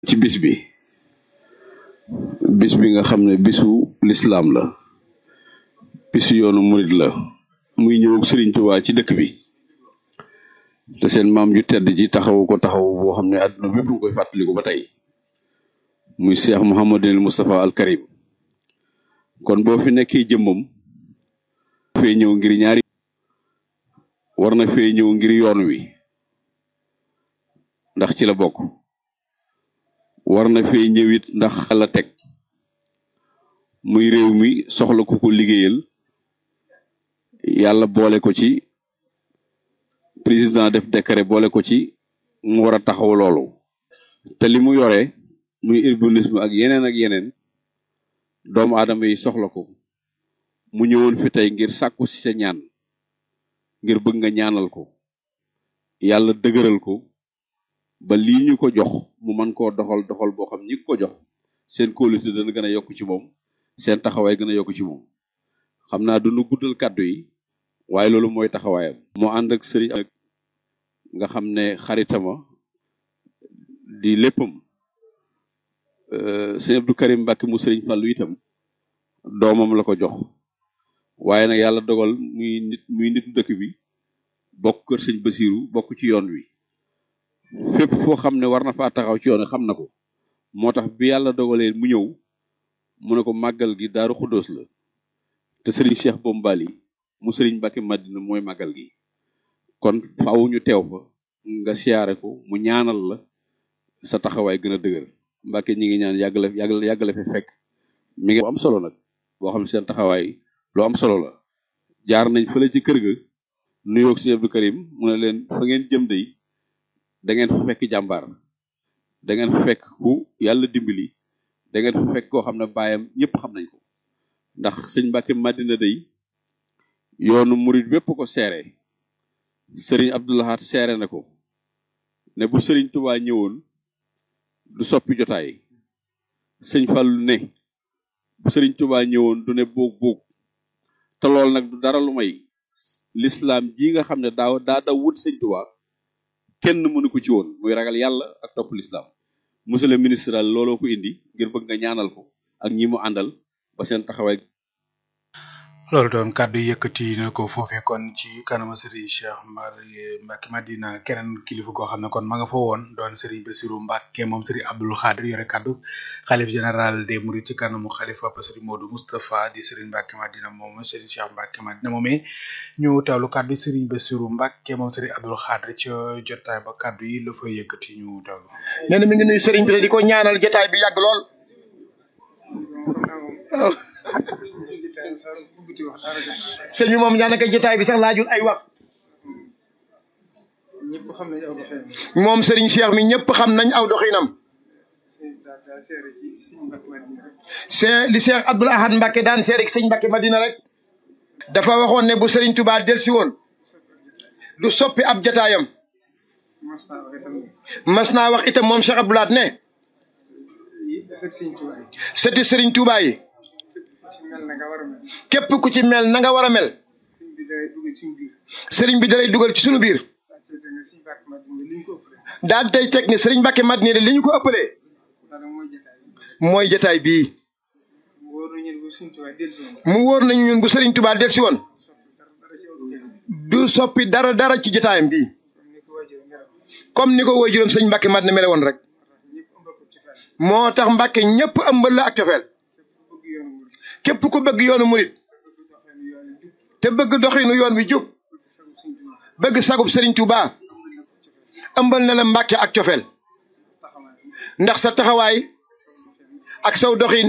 ci bis bi bis bi nga xam ne bisu lislaam la bisu yoonu murit la muy ñëw ak Sëriñ Tuubaa ci dëkk bi te seen maam ju tedd ji taxawu ko taxaw boo xam ne àdduna bépp nga koy fàttaliku ba tey muy Cheikh Mouhamadul Moustapha al Karim kon boo fi nekkee jëmmam fee ñëw ngir ñaari war na fee ñëw ngir yoon wi ndax ci la bokk war na fee ñëwit ndax la teg muy réew mi soxla ku ko liggéeyal yàlla boole ko ci président def décret boole ko ci mu war a taxaw loolu te li mu yore muy urbanisme ak yeneen ak yeneen doomu aadama yi soxla ko mu ñëwoon fi tey ngir sàkku ci sa ñaan ngir bëgg nga ñaanal ko yàlla dëgëral ko ba lii ñu ko jox mu mën koo doxal doxal boo xam ñi ko jox seen kóolute dana gën a yokk ci moom seen taxawaay gën a yokk ci moom xam naa du nu guddal kàddu yi waaye loolu mooy taxawaayam. moo ànd ak sëriñ ak nga xam ne xaritama di léppam sëñ Abdou Karim Mbacke mu sëriñ Fallou itam doomam la ko jox waaye nag yàlla dogal muy nit muy nit dëkk bi bokk kër sëñ Basiru bokk ci yoon wi fépp foo xam ne war na faa taxaw ci yoon wi xam na ko moo tax bi yàlla dogalee mu ñëw mu ne ko màggal gi daaru xuddoos la te sëriñ Cheikh Bombali mu sëriñ Mbacke Madina mooy màggal gi kon faaw ñu teew fa nga siyaare ko mu ñaanal la sa taxawaay gën a dëgër Mbacke ñi ngi ñaan yàggale yàggale yàggale fi fekk mi ngi am solo nag boo xam ne seen taxawaay lu am solo la jaar nañ fële ci kër ga nuyoog si Abdou Karim mu ne leen fa ngeen jëm day da ngeen fa fekk jàmbaar da ngeen fa fekk ku yàlla dimbali da ngeen fa fekk koo xam ne baayam ñëpp xam nañ ko ndax sëñ Mbacke Madina day yoonu murit bépp ko seere sëriñ Abdoulahat seere na ko ne bu sëriñ Touba ñëwoon du soppi jotaay sëñ Fallu ne bu sëriñ Touba ñëwoon du ne boog boog te loolu nag du dara lu may lislaam ji nga xam ne daaw daa daw wut sëñ Touba kenn mënu ko ci woon muy ragal yàlla ak topp lislaam monsieur le ministre daal looloo ko indi ngir bëgg nga ñaanal ko ak ñi mu àndal ba seen taxawaay loolu doon kàddu yëkkati na ko foofee kon ci kanama Serigne Cheikh Mbacke Madina keneen kilifa goo xam ne kon ma nga fa woon doon Serigne Bassirou Mbacke moom Serigne Abdoul Khadir yore kàddu xalif général des Mourides ci kanamu xalifa ba Serigne Modou Moustapha di Serigne Mbacke Madina moom Serigne Cheikh Mbacke Madina moomee ñu teewlu kàddu Serigne Bassirou Mbacke moom Serigne Abdoul Khadir ca jotaay ba kàddu yi la fa yëkkati ñu teewlu. nee na mi ngi nuyu Serigne bi di ko ñaanal jotaay bi yàgg lool. sëñ bi moom daanaka jotaay bi sax laajul ay wax moom Serigne Cheikh mi ñëpp xam nañ aw doxinam c'est li Cheikh Abdoul Ahad Mbacke daan seere sëñ Mbacke Madina rek dafa waxoon ne bu Serigne Touba delsi woon du soppi ab jotaayam mas naa wax itam moom Cheikh Abdoul Ahad ne sëti Serigne Touba yi képp ku ci mel na nga war a mel sëriñ bi dalay dugal ci sunu biir daal tey teg ne sëriñ Mbacke Madina li ñu ko ëppalee mooy jataay bii mu wóor nañu ñun bu sëriñ Touba delsi woon du soppi dara dara ci jataayam bii comme ni ko waajuram sëriñ Mbacke Madina mele woon rek moo tax Mbacke ñëpp ëmbal la ak cofeel képp ku bëgg yoonu murit te bëgg doxinu yoon wi jub bëgg sagub Serigne Touba ëmbal na la Mbàkke ak cofeel ndax sa taxawaay ak saw doxin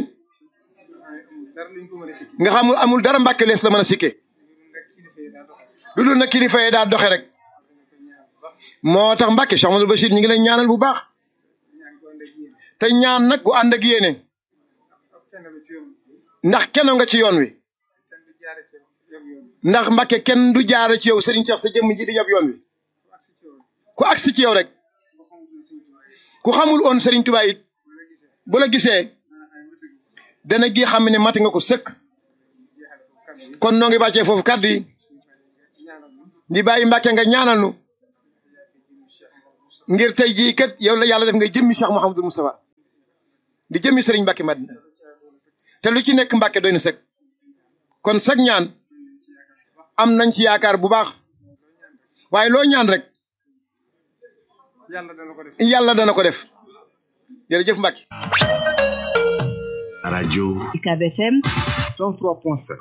nga xamul amul dara Mbàkke lees la mën a sikke lu dul na kilifa yi daa doxe rek moo tax Mbàkke Cheikh Amadou Bachir ñu ngi lay ñaanal bu baax te ñaan nag gu ànd ak yéene ndax kenn nga ci yoon wi ndax Mbàkke kenn du jaare ci yow Serigne Cheikh sa jëmm ji di yab yoon wi ku agsi ci yow rek ku xamul woon Serigne Touba it bu la gisee dana gi xam ne mati nga ko sëkk kon noo ngi bàccee foofu kàddu yi di bàyyi Mbàkke nga ñaanal nu ngir tey jii kat yow la yàlla def ngay jëmmi Cheikh Mouhamadou Moustapha di jëmi sëriñ Mbacke Madina te lu ci nekk Mbacke doy na sëg kon sag ñaan am nañ ci yaakaar bu baax waaye loo ñaan rek yàlla dana ko def yàlla dana ko def jërëjëf Mbacke. rajo UCAB FM 103.7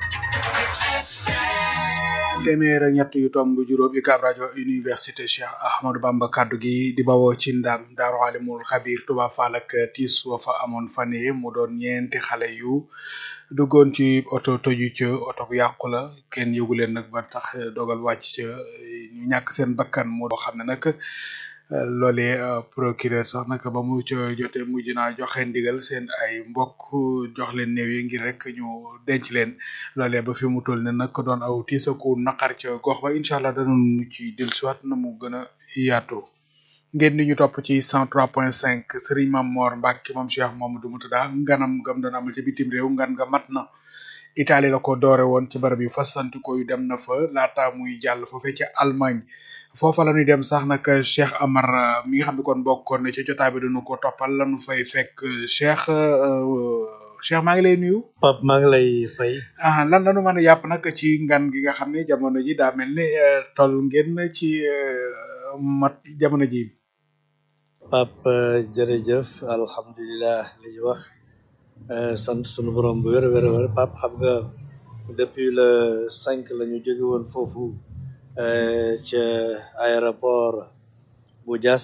téeméer ak ñett yu tomb juróom UCAB rajo université Cheikh Ahmadou Bamba kaddu gi di bawoo ci ndam daaru alimul xabir Touba Fall ak tiis wa fa amoon fan yii mu doon ñeenti xale yu duggoon ci oto toju ca oto bu yàqu la kenn yëgu leen nag ba tax dogal wàcc ca ñu ñàkk seen bakkan moo doo xam ne nag loolee procureur sax nag ba mu ca jotee mujj naa joxe ndigal seen ay mbokk jox leen néew yi ngir rek ñu denc leen loolee ba fi mu toll ne nag doon aw tiisaku naqar ca gox ba incha allah danañu ci dellusiwaat na mu gën a yaatoo ngeen di ñu topp ci 103.5 Serigne Mame Mor Mbacke moom Cheikh Mamadou Moutada nganam gam doon amal ci bitim réew ngan nga mat na Italie la ko doore woon ci barab yu fasantikoo yu dem na fa laata muy jàll foofee ci Allemagne foofa la ñuy dem sax nag Cheikh Amar mi nga xam ne kon bokkoon na ci jotaay bi dañu ko toppal lañu fay fekk Cheikh Cheikh maa ngi lay nuyu. Pape maa ngi lay fay. ah lan la ñu mën a yàpp nag ci ngan gi nga xam ne jamono ji daa mel ni toll ngeen ci mat jamono ji. Pape jërëjëf alhamdulilah li ñu wax sant sunu borom bu wér a wér a wér Pape xam nga depuis le cinq la ñu jóge woon foofu ca aéroport bu Diass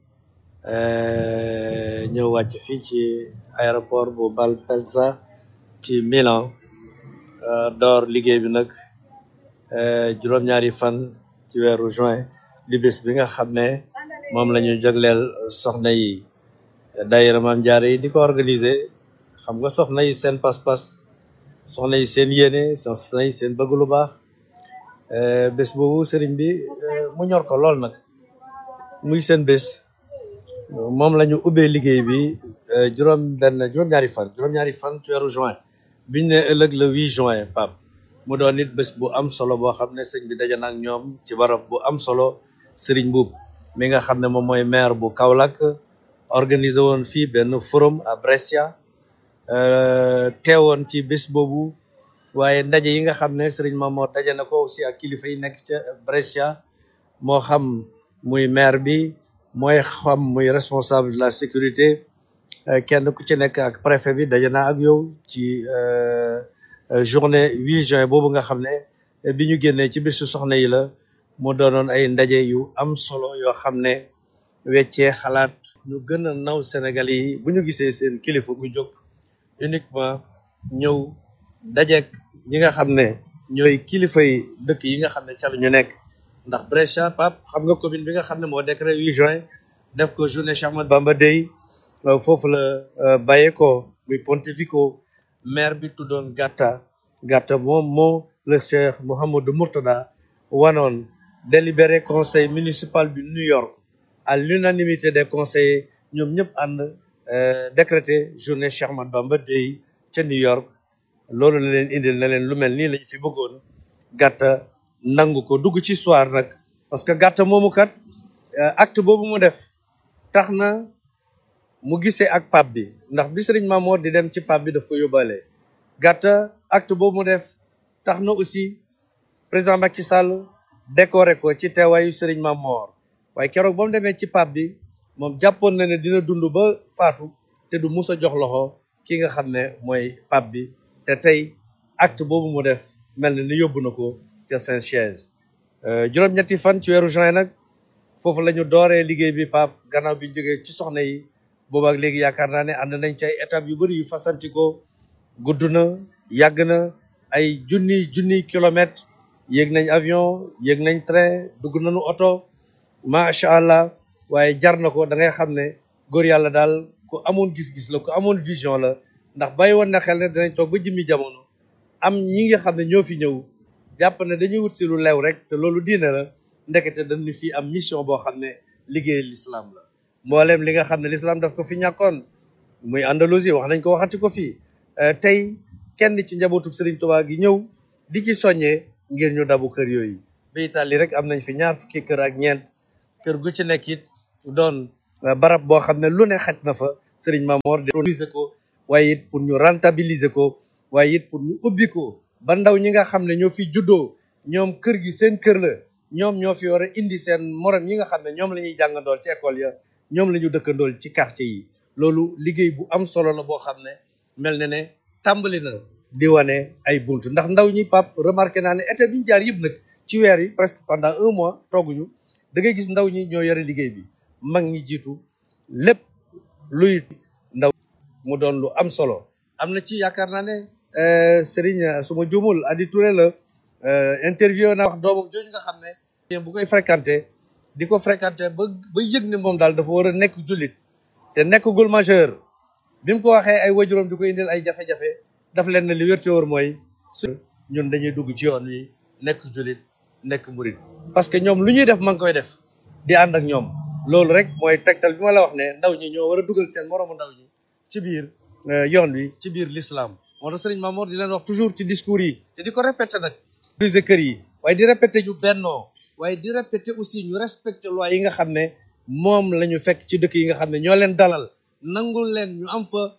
ñëw wàcc fii ci aéroport bu Malpensa ci Milan door liggéey bi nag juróom-ñaari fan ci weeru juin di bés bi nga xam ne moom la ñu jagleel soxna yi daayira Maam Jaara yi di ko organiser xam nga soxna yi seen pas-pas soxna yi seen yéene soxna yi seen bëgg lu baax bés boobu sëriñ bi mu ñor ko lool nag muy seen bés moom la ñu ubbee liggéey bi juróom benn juróom-ñaari fan juróom-ñaari fan ci weeru juin biñ ne ëllëg le 8 juin Pape mu doon nit bés bu am solo boo xam ne sëñ bi daje na ak ñoom ci barab bu am solo sëriñ Mbuub mi nga xam ne moom mooy maire bu Kaolack organisé woon fii benn forum à Brescia teewoon ci bés boobu waaye ndaje yi nga xam ne sëriñ Mamoor daje na ko aussi ak kilifa yi nekk ca Brescia moo xam muy maire bi mooy xam muy responsable de la sécurité kenn ku ci nekk ak préfet bi daje na ak yow ci journée 8 juin boobu nga xam ne bi ñu génnee ci bésu soxna yi la mu doonoon ay ndaje yu am solo yoo xam ne weccee xalaat ñu gën a naw Sénégal yi bu ñu gisee seen kilifa gu jóg uniquement ñëw dajeek ñi nga xam ne ñooy kilifa yi dëkk yi nga xam ne ca la ñu nekk ndax Brescia Pape xam nga commune bi nga xam ne moo décret 8 juin def ko journée Cheikh Ahmadou Bamba Day foofu la bàyyee ko muy Pontevico maire bi tuddoon Gatta Gatta moom moo le Cheikh Mouhamadou Mourtada wanoon délibéré conseil municipal du New York à l'unanimité des conseillers ñoom ñëpp ànd décrété journée Cheikh Ahmadou Bamba Day ca New York loolu la leen indil na leen lu mel nii lañ fi bëggoon gàtta nangu ko dugg ci histoire nag parce que gàtta moomu kat acte boobu mu def tax na mu gisee ak pape bi ndax bi Sëriñ Mamoor di dem ci pape bi daf ko yóbbaale gàtta acte boobu mu def tax na aussi président Macky Sall décoré ko ci teewaayu Sëriñ Mamoor waaye keroog ba mu demee ci pape bi moom jàppoon na ne dina dund ba faatu te du mus a jox loxo ki nga xam ne mooy pape bi te tey acte boobu mu def mel na ni yóbbu na ko ca Saint-Siège juróom-ñetti fan ci weeru juin nag foofu la ñu dooree liggéey bi Pape gannaaw bi ñu jógee ci soxna yi boobu ak léegi yaakaar naa ne ànd nañ ci ay étapes yu bëri yu fasantikoo gudd na yàgg na ay junniy junniy kilomètres yéeg nañ avion yéeg nañ train dugg nañu oto macha allah waaye jar na ko da ngay xam ne góor yàlla daal ku amoon gis-gis la ku amoon vision la ndax bàyyi woon na xel ne dinañ toog ba jëmmi jamono am ñi nga xam ne ñoo fi ñëw jàpp ne dañuy wut si lu lew rek te loolu diine la ndekete dañu fi am mission boo xam ne liggéey l'islam la mboolem li nga xam ne l'islam daf ko fi ñàkkoon muy Andalousie wax nañ ko waxati ko fii tey kenn ci njabootu Serigne Touba gi ñëw di ci soññee ngir ñu dabu kër yooyu ba Italie rek am nañ fi ñaar fukki kër ak ñeent kër gu ci nekk it doon barab boo xam ne lu ne xaj na fa Serigne Mamor di organiser ko waaye it pour ñu rentabiliser ko waaye it pour ñu ubbi ko ba ndaw ñi nga xam ne ñoo fi juddoo ñoom kër gi seen kër la ñoom ñoo fi war a indi seen morom yi nga xam ne ñoom la ñuy jàngandool ci école ya ñoom la ñu dëkkandool ci quartier yi loolu liggéey bu am solo la boo xam ne mel na ne tàmbali na di wane ay bunt ndax ndaw ñi pap remarqué naa ne été bi ñu jaar yëpp nag ci weer yi presque pendant un mois tooguñu da ngay gis ndaw ñi ñoo yore liggéey bi mag ñi jiitu lépp luy ndaw mu doon lu am solo am na ci yaakaar naa ne Serigne su ma juumul Adi Touré la interview naa wax doomam jooju nga xam ne bu koy fréquenté di ko fréquenté ba ba yëg ne moom daal dafa war a nekk jullit te nekkagul majeur bi mu ko waxee ay wajuram di ko indil ay jafe-jafe daf leen ne li wér te wóor mooy su ñun dañuy dugg ci yoon wi nekk jullit nekk murit parce que ñoom lu ñuy def ma ngi koy def di ànd ak ñoom loolu rek mooy tegtal bi ma la wax ne ndaw ñi ñoo war a dugal seen moroomu ndaw ñi ci biir yoon wi ci biir l'islam moo tax Serigne Mamour di leen wax toujours ci discours yi te di ko répété nag de kër yi waaye di répété ñu bennoo waaye di répété aussi ñu respecté loi yi nga xam ne moom la ñu fekk ci dëkk yi nga xam ne ñoo leen dalal nangul leen ñu am fa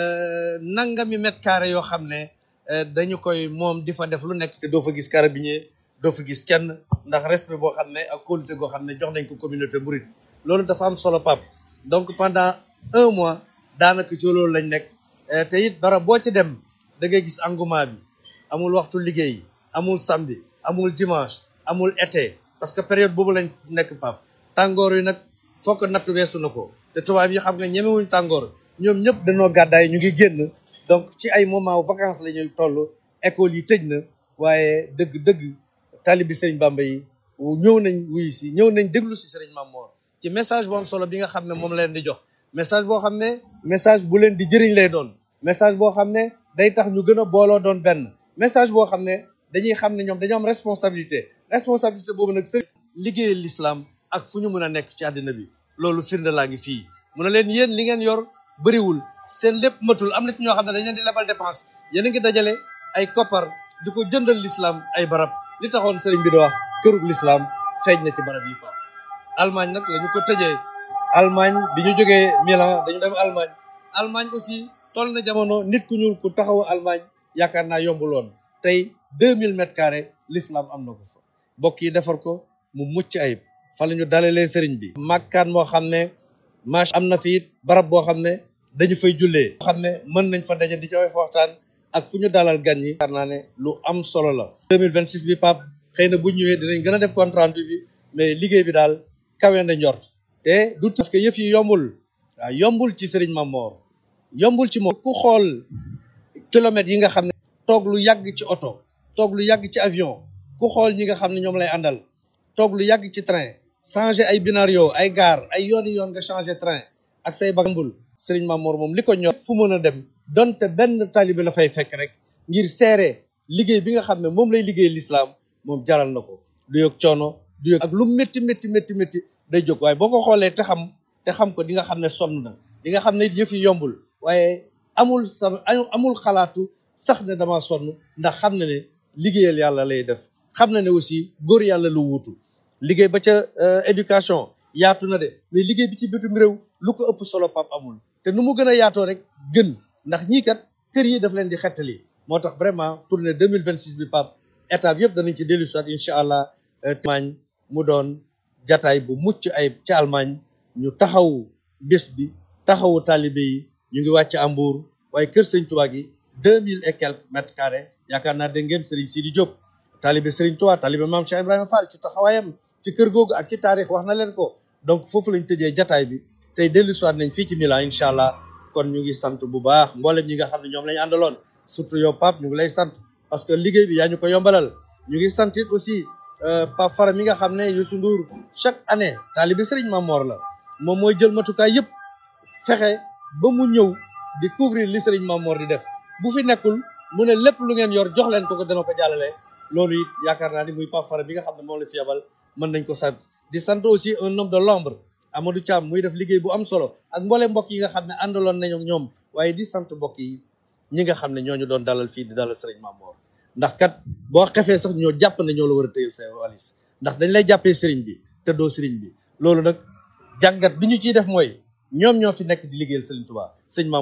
nangami mètre carré yoo xam ne dañu koy moom di fa def lu nekk te doo fa gis carabinier doo fa gis kenn ndax respect boo xam ne ak kóolute goo xam ne jox nañ ko communauté mouride loolu dafa am solo pap donc pendant un mois daanaka ci loolu lañ nekk te it barab boo ci dem da ngay gis engouement bi amul waxtu liggéey amul samedi amul dimanche amul été parce que période boobu lañ nekk pap tàngoor yi nag fokk natt weesu na ko te tubaab yi xam nga ñemewuñ tàngoor ñoom ñëpp dañoo gàddaay ñu ngi génn donc ci ay moment vacances la ñuy toll école yi tëj na waaye dëgg dëgg taalibi Serigne Bamba yi ñëw nañ wuyu si ñëw nañ déglu si Serigne Mamor ci message bu am solo bi nga xam ne moom la leen di jox message boo xam ne message bu leen di jëriñ lay doon message boo xam ne day tax ñu gën a booloo doon benn message boo xam ne dañuy xam ne ñoom dañoo am responsabilité responsabilité boobu nag sëriñ liggéeyal l'islam ak fu ñu mën a nekk ci àddina bi loolu firnde laa ngi fii mu ne leen yéen li ngeen yor bëriwul seen lépp matul am na ci ñoo xam ne dañ leen di lebal dépense yéen a ngi dajale ay koppar di ko jëndal l'islam ay barab li taxoon sëriñ bi di wax kërug l'islam feeñ na ci barab yi fa Allemagne nag la ñu ko tëjee Allemagne bi ñu jógee Milan dañu dem Allemagne Allemagne aussi toll na jamono nit ku ñuul ku taxaw Allemagne yaakaar naa yombuloon tey deux mille mètres carrés l'islam am na ko fa mbokk yi defar ko mu mucc ayib fa la ñu dalalee sëriñ bi màkkaan moo xam ne mach am na fi it barab boo xam ne dañu fay jullee boo xam ne mën nañ fa daje di ci waxtaan ak fu ñu dalal gan yi yaakaar naa ne lu am solo la deux mille vingt six bi pap xëy na bu ñëwee dinañ gën a def compte rendu bi mais liggéey bi daal kawe na njort te du parce que yëf yi yombul waaw yombul ci sëriñ Mamor yombul ci moom ku xool kilomètres yi nga xam ne toog lu yàgg ci oto toog lu yàgg ci avion ku xool ñi nga xam ne ñoom lay àndal toog lu yàgg ci train changer ay binario ay gaar ay yooni yoon nga changer train ak say bagambul sëriñ Mamor moom li ko ñor fu mën a dem donte benn taalibe la fay fekk rek ngir seere liggéey bi nga xam ne moom lay liggéey l'islam moom jaral na ko du yëg coono du yëg ak lu métti métti métti métti day jóg waaye boo ko xoolee te xam te xam ko di nga xam ne sonn na di nga xam ne yëf yi yombul waaye amul sa amul xalaatu sax ne dama sonn ndax xam na ne liggéeyal yàlla lay def xam na ne aussi góor yàlla lu wuutu liggéey ba ca éducation yaatu na de mais liggéey bi ci bitum réew lu ko ëpp solo pap amul te nu mu gën a yaatoo rek gën ndax ñii kat kër yi daf leen di xettali moo tax vraiment tournée deux mille vingt six bi pap étape yëpp danañ ci dellu soit incha allah Allemagne mu doon jataay bu mucc ayib ci Allemagne ñu taxawu bés bi taxawu talibé yi ñu ngi wàcc Hambourg waaye kër sëñ Tuubaa gi deux mille et quelques mètres carrés yaakaar naa dégg ngeen Serigne Sidi Diop talibé Serigne Touba talibé Maam Cheikh Ibrahima Fall ci taxawaayam ci kër googu ak ci taarix wax na leen ko donc foofu lañ tëjee jataay bi tey dellu soit nañ fii ci Milan incha allah kon ñu ngi sant bu baax mboolem ñi nga xam ne ñoom lañu àndaloon surtout yow Pape ñu ngi lay sant parce que liggéey bi yaa ñu ko yombalal ñu ngi sant it aussi Pape Fara mi nga xam ne Youssou Ndour chaque année taalibi Serigne Mamor la moom mooy jël matukaay yëpp fexe ba mu ñëw di couvrir li Serigne Mamor di def bu fi nekkul mu ne lépp lu ngeen yor jox leen ko ko dana ko jàllale loolu it yaakaar naa ni muy Pape Fara bi nga xam ne moom la fi yabal mën nañ ko sant di sant aussi un homme de l'ombre Amadou Thiam muy def liggéey bu am solo ak mboole mbokk yi nga xam ne àndaloon nañu ak ñoom waaye di sant mbokk yi ñi nga xam ne ñooñu doon dalal fii di dalal Serigne Mamor ndax kat boo xefee sax ñoo jàpp ne ñoo la war a tëyal sa walis ndax dañ lay jàppee Serigne bi te doo Serigne bi loolu nag jàngat bi ñu ciy def mooy ñoom ñoo fi nekk di liggéeyal Serigne Touba sëñ Maam